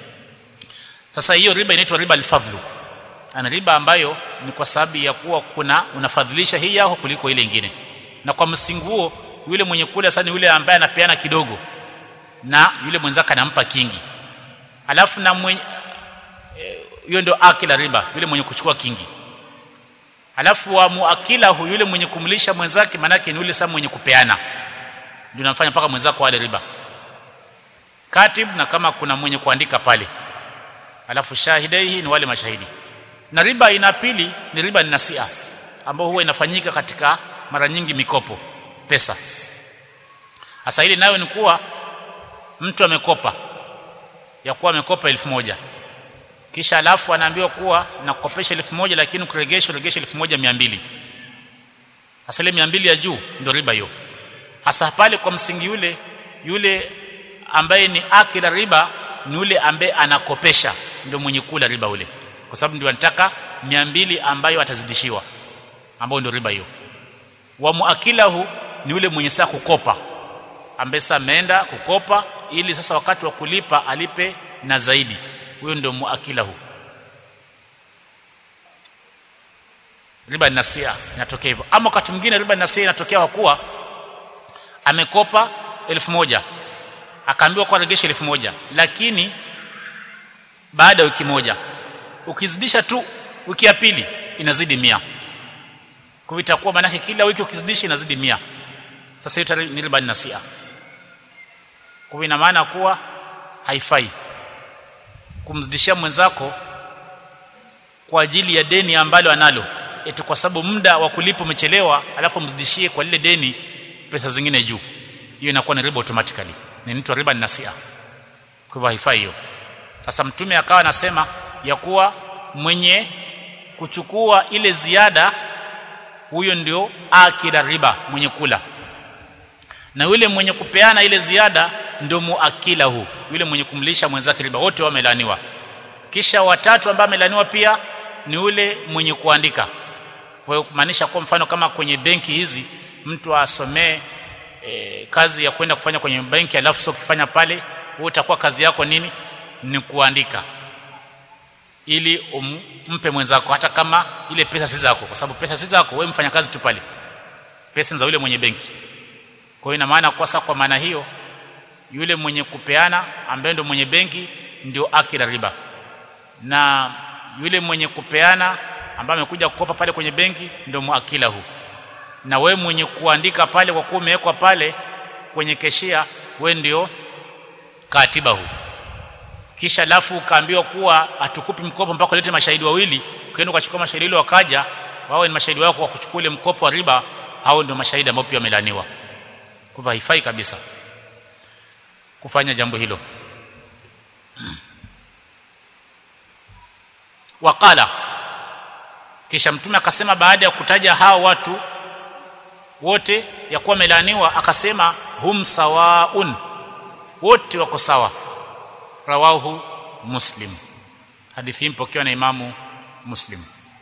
A: sasa hiyo riba inaitwa riba alfadhlu ana riba ambayo ni kwa sababu ya kuwa kuna unafadhilisha hii yako kuliko ile nyingine na kwa msingi huo yule mwenye kula sasa yule ambaye anapeana kidogo na yule mwenzake anampa kingi alafu na mwenye hiyo e, ndio akila riba yule mwenye kuchukua kingi alafu wa muakila huyu yule mwenye kumlisha mwenzake manake ni yule sasa mwenye kupeana ndio anafanya mpaka mwenzako wale riba katib na kama kuna mwenye kuandika pale alafu shahidaihi ni wale mashahidi na riba aina pili ni riba nasia ambayo huwa inafanyika katika mara nyingi mikopo pesa hasa hili nayo ni kuwa mtu amekopa ya kuwa amekopa elfu moja kisha alafu anaambiwa kuwa nakukopesha elfu moja lakini kuregesha uregesha elfu moja mia mbili hasa ile mia mbili ya juu ndio riba hiyo hasa pale kwa msingi yule yule ambaye ni akila riba ni yule ambaye anakopesha ndio mwenye kula riba ule kwa sababu ndio anataka mia mbili ambayo atazidishiwa ambayo ndio riba hiyo wa muakilahu ni yule mwenye saa kukopa ambaye sasa ameenda kukopa ili sasa wakati wa kulipa alipe na zaidi huyo ndio muakilahu riba nasia inatokea hivyo ama wakati mwingine riba nasia inatokea kwa kuwa amekopa elfu moja akaambiwa kwa regesha elfu moja lakini baada ya wiki moja ukizidisha tu wiki ya pili inazidi mia kwa hivyo itakuwa maana kila wiki ukizidisha inazidi mia sasa hiyo ni riba nasia kwa hivyo ina maana kuwa haifai kumzidishia mwenzako kwa ajili ya deni ambalo analo eti kwa sababu muda wa kulipa umechelewa alafu mzidishie kwa lile deni pesa zingine juu hiyo inakuwa ni riba automatically ni inaitwa riba nasia kwa hivyo haifai hiyo sasa mtume akawa anasema ya kuwa mwenye kuchukua ile ziada huyo ndio akila riba mwenye kula na yule mwenye kupeana ile ziada ndio muakilahu yule mwenye kumlisha mwenzake riba wote wamelaaniwa kisha watatu ambao amelaaniwa pia ni yule mwenye kuandika kwa hiyo kumaanisha kwa mfano kama kwenye benki hizi mtu asomee e, kazi ya kwenda kufanya kwenye benki alafu sio kufanya pale wewe utakuwa kazi yako nini ni kuandika ili umpe mwenzako hata kama ile pesa si zako kwa sababu pesa si zako wewe mfanya kazi tu pale pesa za yule mwenye benki kwa hiyo ina maana kwa sasa kwa maana hiyo yule mwenye kupeana ambaye ndio mwenye benki ndio akila riba na yule mwenye kupeana ambaye amekuja kukopa pale kwenye benki ndio muakilahu na we mwenye kuandika pale kwa kuwa umewekwa pale kwenye keshia we ndio katibahu kisha alafu ukaambiwa kuwa hatukupi mkopo mpaka ulete mashahidi wawili ukaenda ukachukua mashahidi wale wakaja wao ni mashahidi wako wa kuchukua ile mkopo wa riba hao ndio mashahidi ambao pia wamelaniwa kwa hivyo haifai kabisa kufanya jambo hilo waqala kisha mtume akasema baada ya kutaja hao watu wote ya kuwa melaniwa akasema hum sawaun wote wako sawa rawahu muslim hadithi hii mpokewa na imamu muslim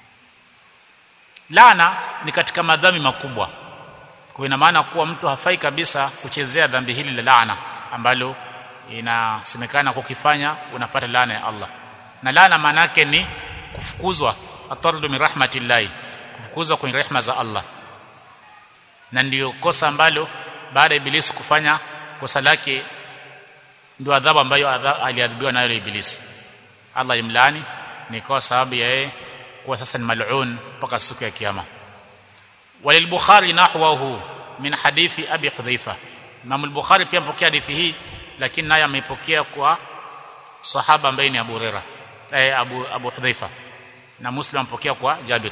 A: laana ni katika madhambi makubwa kwa ina maana kuwa mtu hafai kabisa kuchezea dhambi hili la laana ambalo inasemekana kukifanya unapata laana ya Allah na laana maana yake ni kufukuzwa atardu min rahmatillahi kufukuzwa kwenye rehema za Allah na ndiyo kosa ambalo baada ya ibilisi kufanya kosa lake ndio adhabu ambayo aliadhibiwa nayo ibilisi Allah alimlaani ni kwa sababu ya yeye kuwa sasa ni mal'un mpaka siku ya kiyama walilbukhari nahwahu min hadithi abi hudhaifa Imam al-Bukhari pia mpokea hadithi hii lakini naye ameipokea kwa sahaba ambaye ni Abu Huraira eh, Abu Abu Hudhaifa na Muslim ampokea kwa Jabir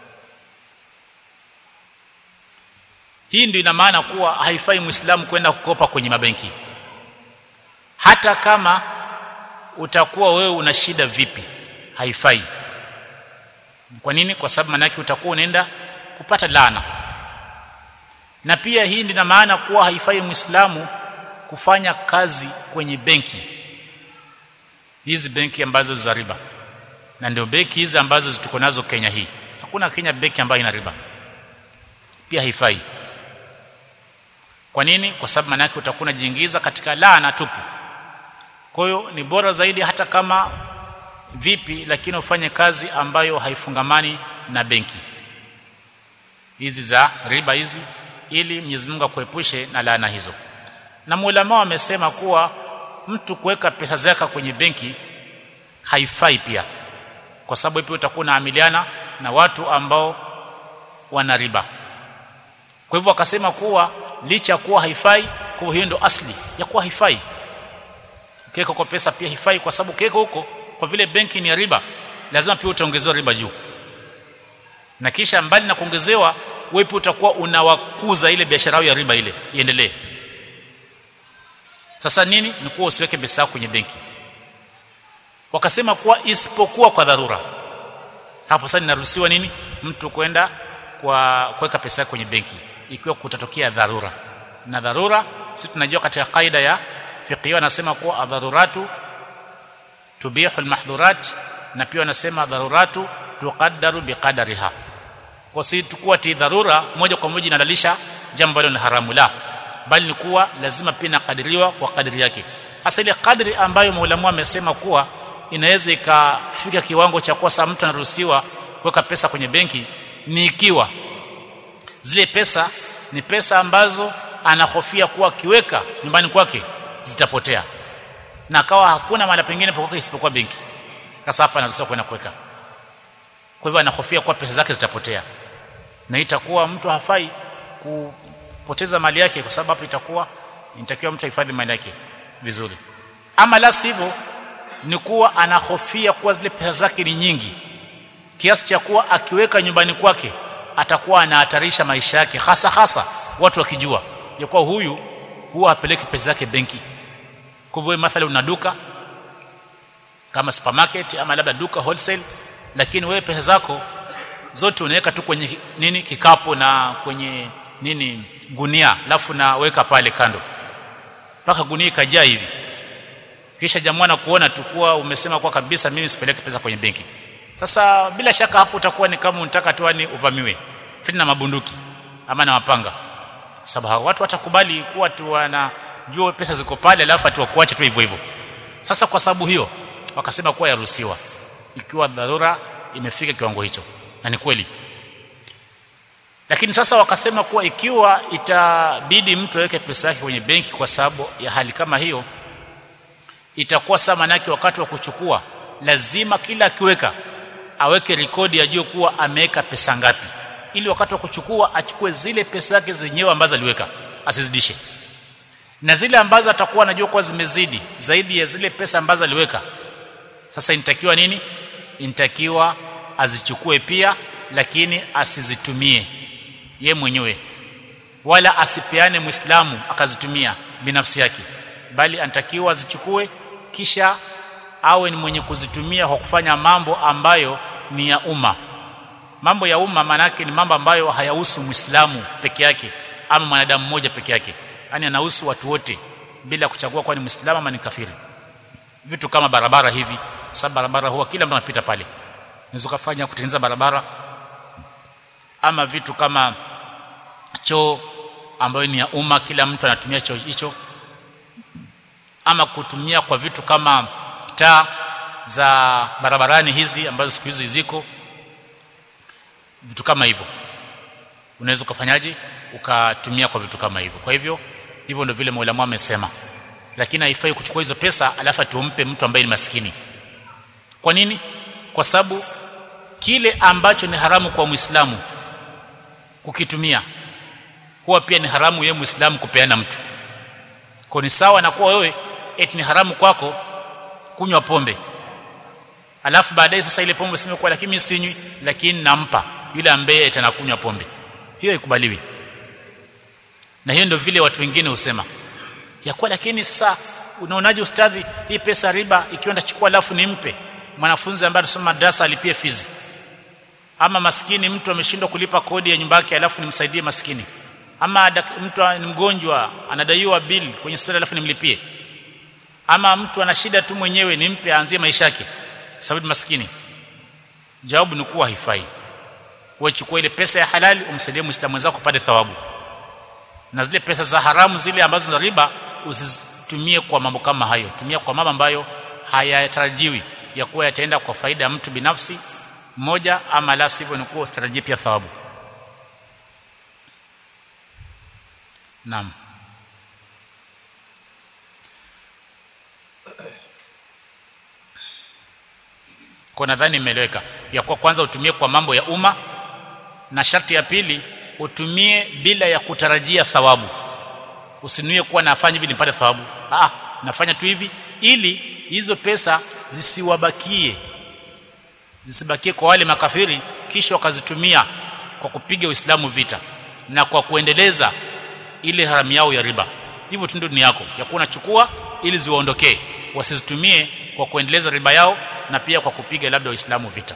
A: hii ndio ina maana kuwa haifai muislamu kwenda kukopa kwenye mabenki hata kama utakuwa wewe una shida vipi haifai kwa nini kwa sababu manake utakuwa unaenda kupata laana na pia hii ndio maana kuwa haifai muislamu kufanya kazi kwenye benki hizi benki ambazo za riba na ndio benki hizi ambazo tuko nazo Kenya hii hakuna Kenya benki ambayo ina riba pia haifai kwa nini kwa sababu manake utakuwa unajiingiza katika laana tupu kwa hiyo ni bora zaidi hata kama vipi lakini ufanye kazi ambayo haifungamani na benki hizi za riba hizi ili Mwenyezi Mungu akuepushe na laana hizo na maulama wamesema kuwa mtu kuweka pesa zake kwenye benki haifai pia kwa sababu pia utakuwa unaamiliana na watu ambao wana riba kwa hivyo akasema kuwa licha kuwa haifai kwa hiyo ndo asli ya kuwa haifai ukiweka kwa pesa pia haifai kwa sababu ukiweka huko kwa vile benki ni ya riba lazima pia utaongezewa riba juu na kisha mbali na kuongezewa wewe pia utakuwa unawakuza ile biashara ya riba ile iendelee sasa nini ni kuwa usiweke pesa yako kwenye benki wakasema kuwa isipokuwa kwa dharura hapo sasa inaruhusiwa nini mtu kwenda kwa kuweka pesa yake kwenye benki ikiwa kutatokea dharura na dharura sisi tunajua katika kaida ya fiqh wanasema kuwa adharuratu tubihu almahdhurat na pia wanasema dharuratu tuqaddaru biqadariha kwa si tukua ti dharura moja kwa moja inadalisha jambo ambalo ni haramu la bali ni kuwa lazima pia inakadiriwa kwa kadiri yake hasa ile kadri ambayo maulamu amesema kuwa inaweza ikafika kiwango cha kuwa mtu anaruhusiwa kuweka pesa kwenye benki ni ikiwa zile pesa ni pesa ambazo anahofia kuwa akiweka nyumbani kwake zitapotea na akawa hakuna mahali pengine pa kuweka isipokuwa benki sasa hapa anaruhusiwa kwenda kuweka kwa hivyo anahofia kuwa pesa zake zitapotea na itakuwa mtu hafai kupoteza mali yake kwa sababu hapo itakuwa inatakiwa mtu ahifadhi mali yake vizuri ama la sivyo ni kuwa anahofia kuwa zile pesa zake ni nyingi kiasi cha kuwa akiweka nyumbani kwake atakuwa anahatarisha maisha yake hasa hasa watu wakijua ya kuwa huyu huwa apeleki pesa zake benki kwa hivyo mathalan una duka kama supermarket ama labda duka wholesale lakini wewe pesa zako zote unaweka tu kwenye nini kikapu na kwenye nini gunia alafu naweka pale kando mpaka gunia ikajaa hivi kisha jamaa na kuona tu kuwa umesema kwa kabisa mimi sipeleke pesa kwenye benki sasa bila shaka hapo utakuwa ni kama unataka tu ni uvamiwe tena na mabunduki ama na mapanga sababu watu watakubali kuwa tu wanajua pesa ziko pale alafu atuwakuache tu hivyo hivyo sasa kwa sababu hiyo wakasema kuwa yaruhusiwa ikiwa dharura imefika kiwango hicho na ni kweli lakini sasa wakasema kuwa ikiwa itabidi mtu aweke pesa yake kwenye benki kwa sababu ya hali kama hiyo itakuwa saa manake wakati wa kuchukua lazima kila akiweka aweke rekodi ajue kuwa ameweka pesa ngapi ili wakati wa kuchukua achukue zile pesa zake zenyewe ambazo aliweka asizidishe na zile ambazo atakuwa anajua kuwa zimezidi zaidi ya zile pesa ambazo aliweka sasa inatakiwa nini inatakiwa azichukue pia lakini asizitumie ye mwenyewe wala asipeane muislamu akazitumia binafsi yake bali anatakiwa azichukue kisha awe ni mwenye kuzitumia kwa kufanya mambo ambayo ni ya umma mambo ya umma manake ni mambo ambayo hayahusu muislamu peke yake ama mwanadamu mmoja peke yake yani anahusu watu wote bila kuchagua kwa ni muislamu ama ni kafiri vitu kama barabara hivi sababu barabara huwa kila mtu anapita pale unaweza kufanya kutengeneza barabara ama vitu kama choo ambayo ni ya umma kila mtu anatumia choo hicho ama kutumia kwa vitu kama taa za barabarani hizi ambazo siku hizi ziko vitu kama hivyo unaweza ukafanyaje ukatumia kwa vitu kama hivyo kwa hivyo hivyo ndio vile Mola amesema lakini haifai kuchukua hizo pesa alafu tumpe mtu ambaye ni maskini kwa nini kwa sababu kile ambacho ni haramu kwa Muislamu kukitumia huwa pia ni haramu yeye Muislamu kupeana mtu kwa ni sawa na kuwa wewe eti ni haramu kwako kunywa pombe alafu baadaye sasa ile pombe sema kwa lakini mimi sinywi lakini nampa yule ambaye atanakunywa pombe hiyo haikubaliwi na hiyo ndio vile watu wengine husema ya kwa lakini sasa unaonaje ustadhi hii pesa riba ikiwa ndachukua alafu nimpe mwanafunzi ambaye anasoma madrasa alipie fizi ama maskini mtu ameshindwa kulipa kodi ya nyumba yake alafu nimsaidie maskini ama mtu ni mgonjwa anadaiwa bill kwenye hospitali alafu nimlipie ama mtu ana shida tu mwenyewe nimpe aanzie maisha yake sababu maskini jawabu ni kuwa haifai wewe chukua ile pesa ya halali umsaidie muislamu wenzako kupata thawabu na zile pesa za haramu zile ambazo za riba usitumie kwa mambo kama hayo tumia kwa mambo ambayo hayatarajiwi ya kuwa yataenda kwa faida ya mtu binafsi mmoja ama la sivyo ni kuwa usitarajie pia thawabu naam kwa nadhani imeeleweka ya kwa kwanza utumie kwa mambo ya umma na sharti ya pili utumie bila ya kutarajia thawabu usinuie kuwa nafanya hivi nipate thawabu ah nafanya tu hivi ili hizo pesa zisiwabakie zisibakie kwa wale makafiri kisha wakazitumia kwa kupiga Uislamu vita na kwa kuendeleza ile haramu yao ya riba hivyo tu ndio yako ya kuwa unachukua ili ziwaondokee wasizitumie kwa kuendeleza riba yao na pia kwa kupiga labda Waislamu vita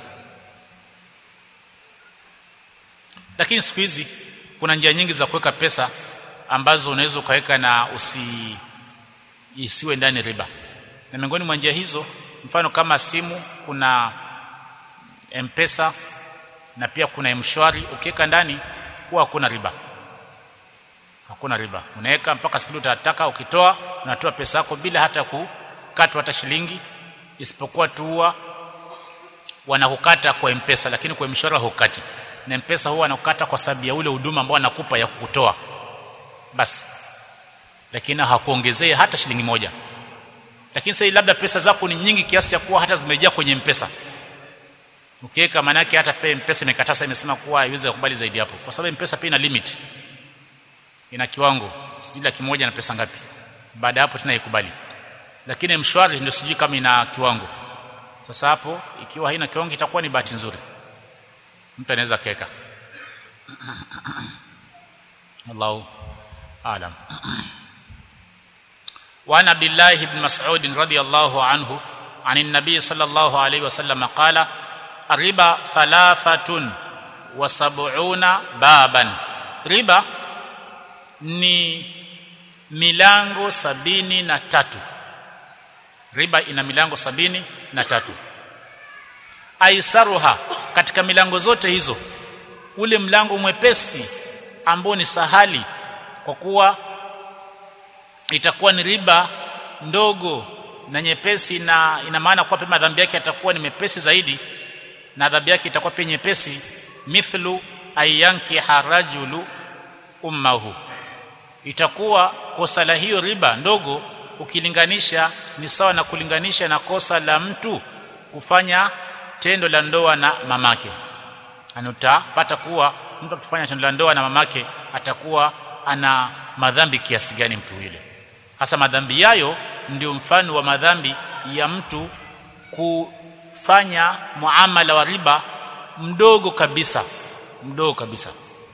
A: lakini siku hizi kuna njia nyingi za kuweka pesa ambazo unaweza ukaweka na usi isiwe ndani riba na miongoni mwa njia hizo mfano kama simu kuna mpesa na pia kuna mshwari ukiweka ndani huwa hakuna riba hakuna riba unaweka mpaka siku utataka ukitoa unatoa pesa yako bila hata kukatwa hata shilingi isipokuwa tu huwa wanakukata kwa mpesa lakini kwa mshwari hukati na mpesa huwa anakukata kwa sababu ya ule huduma ambao anakupa ya kukutoa basi lakini hakuongezea hata shilingi moja lakini sasa labda pesa zako ni nyingi kiasi cha kuwa hata zimejaa kwenye mpesa ukiweka maana yake hata pia mpesa imekatasa imesema kuwa haiwezi kukubali zaidi hapo kwa sababu mpesa pia ina limit ina kiwango sijui laki moja na pesa ngapi baada hapo tena ikubali lakini mshwari ndio sijui kama ina kiwango sasa hapo ikiwa haina kiwango itakuwa ni bahati nzuri mtu anaweza keka Allahu aalam وعن عبد الله بن مسعود رضي الله عنه عن النبي صلى الله عليه وسلم قال الربا ثلاثة وسبعون بابا riba ni milango sabini na tatu riba ina milango sabini na tatu aisaruha katika milango zote hizo ule mlango mwepesi ambao ni sahali kwa kuwa itakuwa ni riba ndogo na nyepesi na ina maana kwa pema dhambi yake atakuwa ni mepesi zaidi na adhabu yake itakuwa pia nyepesi mithlu ayanki harajulu ummahu itakuwa kosa la hiyo riba ndogo ukilinganisha ni sawa na kulinganisha na kosa la mtu kufanya tendo la ndoa na mamake anutapata kuwa mtu akifanya tendo la ndoa na mamake atakuwa ana madhambi kiasi gani mtu yule hasa madhambi yayo ndio mfano wa madhambi ya mtu kufanya muamala wa riba mdogo kabisa mdogo kabisa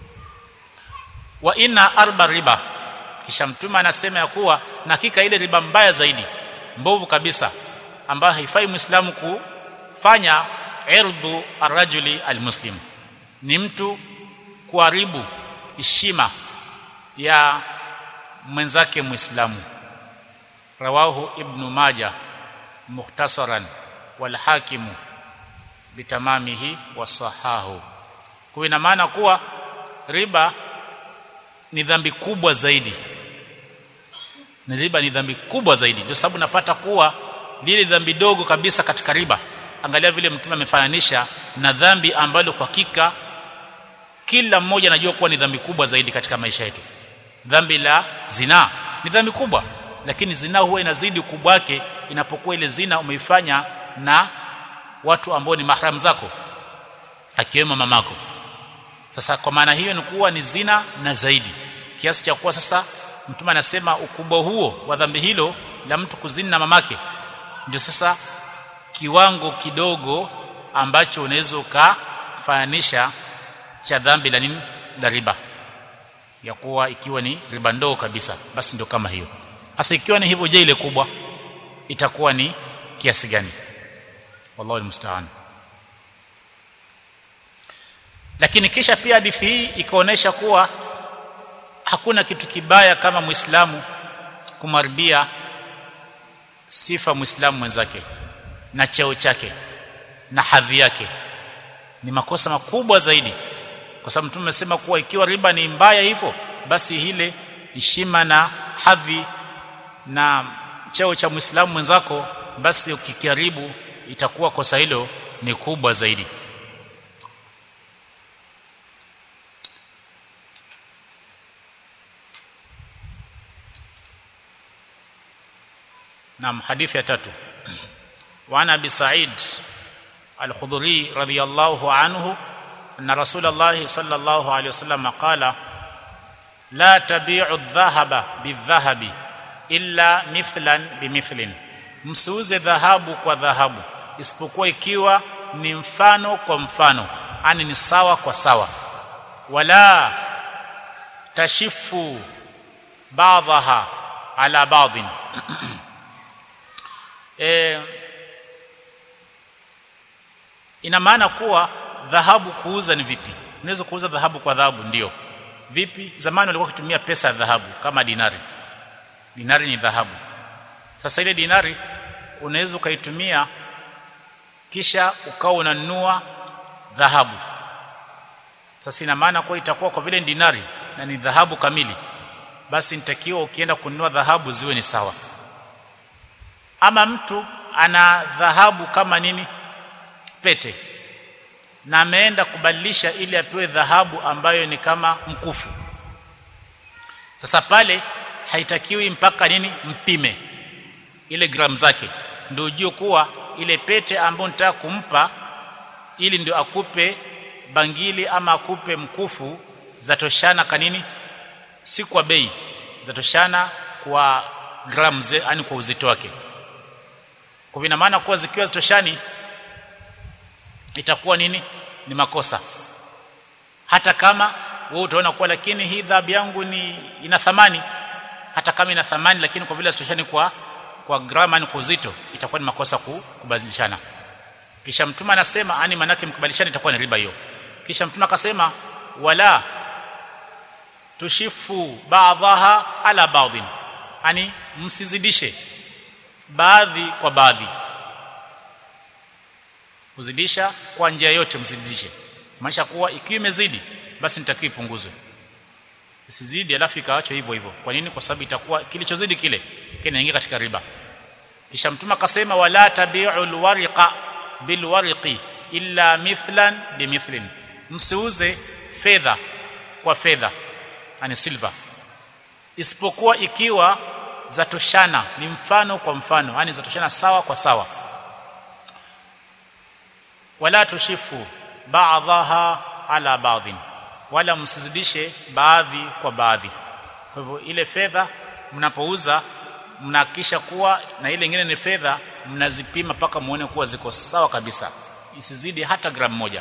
A: wa inna arba riba kisha mtume anasema ya kuwa na hakika ile riba mbaya zaidi mbovu kabisa ambayo haifai muislamu kufanya irdhu arrajuli almuslim ni mtu kuharibu heshima ya mwenzake muislamu rawahu ibnu maja mukhtasaran wal hakimu bitamamihi wasahahu kwa ina maana kuwa riba ni dhambi kubwa zaidi ni riba ni dhambi kubwa zaidi ndio sababu napata kuwa lile dhambi dogo kabisa katika riba angalia vile mtume amefananisha na dhambi ambalo kwa hakika kila mmoja anajua kuwa ni dhambi kubwa zaidi katika maisha yetu dhambi la zina ni dhambi kubwa lakini zina huwa inazidi ukubwa wake inapokuwa ile zina umeifanya na watu ambao ni mahram zako akiwemo mamako sasa kwa maana hiyo ni kuwa ni zina na zaidi kiasi cha kuwa sasa mtume anasema ukubwa huo wa dhambi hilo la mtu kuzini na mamake ndio sasa kiwango kidogo ambacho unaweza ukafananisha cha dhambi la nini la riba ya kuwa ikiwa ni riba ndogo kabisa basi ndio kama hiyo hasa ikiwa ni hivyo je ile kubwa itakuwa ni kiasi gani wallahu almusta'an lakini kisha pia hadithi hii ikaonesha kuwa hakuna kitu kibaya kama muislamu kumharibia sifa muislamu mwenzake na cheo chake na hadhi yake ni makosa makubwa zaidi kwa sababu mtume amesema kuwa ikiwa riba ni mbaya hivyo basi ile heshima na hadhi na cheo cha muislamu mwenzako basi ukikaribu itakuwa kosa hilo ni kubwa zaidi نعم حديث يا تاتو وعن ابي سعيد الخضري رضي الله عنه ان رسول الله صلى الله عليه وسلم قال لا تبيع الذهب بالذهب الا مثلا بمثل msiuze dhahabu kwa dhahabu isipokuwa ikiwa ni mfano kwa mfano yani ni sawa kwa sawa wala tashifu baadhaha ala baadhin e, ina maana kuwa dhahabu kuuza ni vipi unaweza kuuza dhahabu kwa dhahabu ndio vipi zamani walikuwa wakitumia pesa ya dhahabu kama dinari dinari ni dhahabu sasa ile dinari unaweza ukaitumia kisha ukawa unanunua dhahabu sasa ina maana kuwa itakuwa kwa vile ni dinari na ni dhahabu kamili basi nitakiwa ukienda kununua dhahabu ziwe ni sawa ama mtu ana dhahabu kama nini pete na ameenda kubadilisha ili apewe dhahabu ambayo ni kama mkufu sasa pale haitakiwi mpaka nini mpime ile gramu zake ndio ujue kuwa ile pete ambayo nitaka kumpa ili ndio akupe bangili ama akupe mkufu zatoshana kanini si kwa bei zatoshana kwa gramu yani kwa uzito wake kwa ina maana kuwa zikiwa zitoshani itakuwa nini ni makosa hata kama wewe utaona kuwa lakini hii dhahabu yangu ni ina thamani hata kama ina thamani lakini kwa vile zitoshani kwa kwa grama ni kwa uzito itakuwa ni makosa kubadilishana kisha mtume anasema ani manake mkubadilishana itakuwa ni riba hiyo kisha mtume akasema wala tushifu baadhaha ala baadhin ani msizidishe baadhi kwa baadhi kuzidisha kwa njia yote msizidishe maanisha kuwa ikiwa imezidi basi nitakiwa ipunguzwe isizidi alafu ikaachwa hivyo hivyo kwa nini kwa sababu itakuwa kilichozidi kile kinaingia katika riba kisha mtume akasema wala tabi'u alwariqa bilwariqi illa mithlan bimithlin msiuze fedha kwa fedha yani silver isipokuwa ikiwa zatoshana ni mfano kwa mfano yani zatoshana sawa kwa sawa wala tushifu ba'dhaha ala ba'dhin wala msizidishe baadhi kwa baadhi kwa hivyo ile fedha mnapouza mnahakikisha kuwa na ile nyingine ni fedha mnazipima mpaka muone kuwa ziko sawa kabisa isizidi hata gramu moja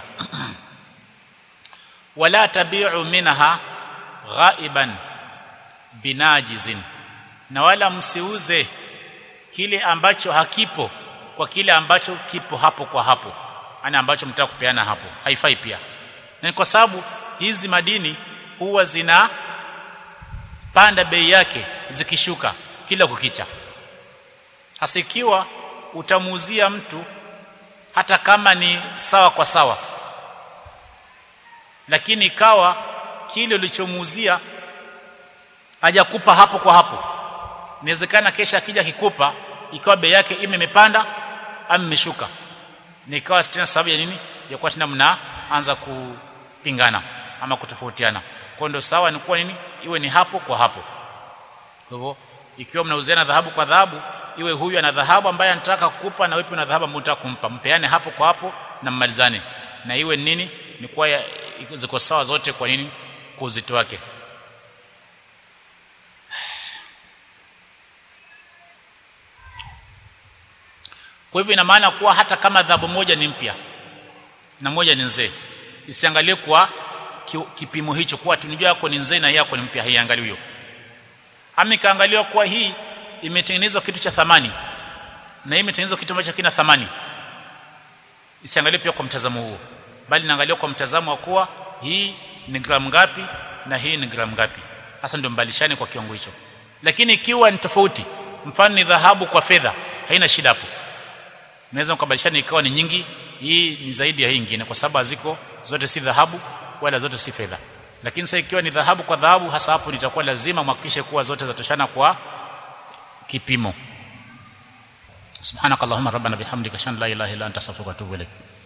A: wala tabi'u minha ghaiban binajizin na wala msiuze kile ambacho hakipo kwa kile ambacho kipo hapo kwa hapo ana ambacho mtaka kupeana hapo haifai pia na kwa sababu hizi madini huwa zina panda bei yake zikishuka kila kukicha hasa ikiwa utamuuzia mtu hata kama ni sawa kwa sawa lakini ikawa kile ulichomuuzia hajakupa hapo kwa hapo inawezekana kesha akija kikupa ikawa bei yake ime imepanda ama imeshuka nikawa tena sababu ya nini ya kuwa tena mnaanza kupingana ama kutofautiana kwa ndio sawa ni kuwa nini iwe ni hapo kwa hapo kwa hivyo ikiwa mnauziana dhahabu kwa dhahabu iwe huyu ana dhahabu ambaye anataka kukupa na wewe una dhahabu ambayo unataka kumpa mpeane hapo kwa hapo na mmalizane na iwe nini ni kwa ziko sawa zote kwa nini kwa uzito wake kwa hivyo ina maana kuwa hata kama dhahabu moja ni mpya na moja ni nzee isiangalie kwa kipimo hicho kuwa tunijua yako ni nzee na yako ni mpya haiangalie hiyo ama ikaangaliwa kuwa hii imetengenezwa kitu cha thamani na hii imetengenezwa kitu ambacho kina thamani isiangalie pia kwa mtazamo huo bali inaangaliwa kwa mtazamo wa kuwa hii ni gramu ngapi na hii ni gramu ngapi hasa ndio mbalishane kwa kiwango hicho lakini ikiwa ni tofauti mfano ni dhahabu kwa fedha haina shida hapo unaweza mkabadilishana ikawa ni nyingi hii ni zaidi ya hii nyingine kwa sababu haziko zote si dhahabu wala zote si fedha lakini sasa ikiwa ni dhahabu kwa dhahabu hasa hapo nitakuwa lazima mhakikishe kuwa zote zatoshana kwa kipimo subhanakallahumma rabbana bihamdika shan la ilaha illa anta astaghfiruka wa atubu ilaik